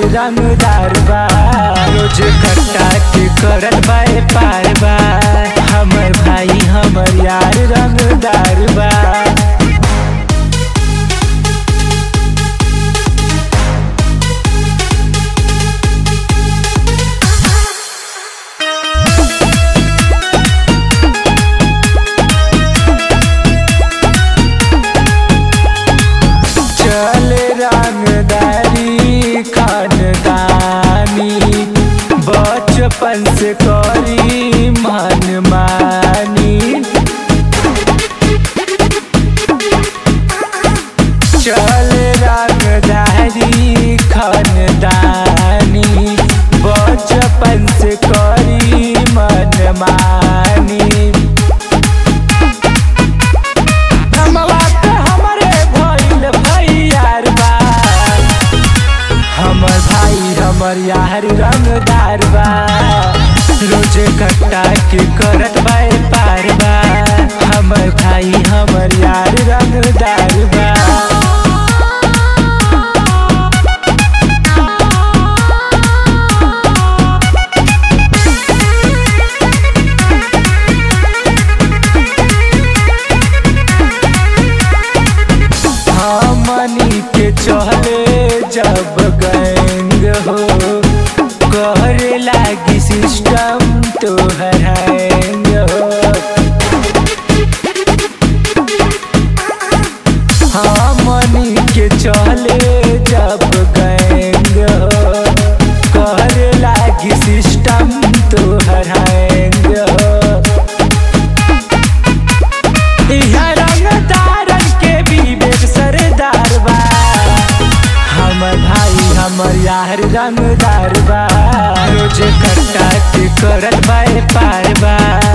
रंगदार बा रोज कट्टा के करत बाए पार बा हमर भाई हमर यार रंगदार बा चले रंगदारी खानदानी बचपन से करी मन मानी चले रंगदारी खानदानी बचपन से करी मन मानी हमवा के हमरे भइल भैयार बा हमर भाई हमर यार रंगदार बा रोजे कट्टा के करत बाए पार बा हमर भाई हमर यार रंगदार बा हमनी के चले जब गैंग हो करे लागी सिस्टम तो हैंग हो हमनी के चले जब गैंग हो करे लागी सिस्टम तो हैंग हो इहाँ रंगदारन के विवेक सरदार बा हमर भाई हमर यार रंगदार बा रोज कट्टा के करत बाए पार बा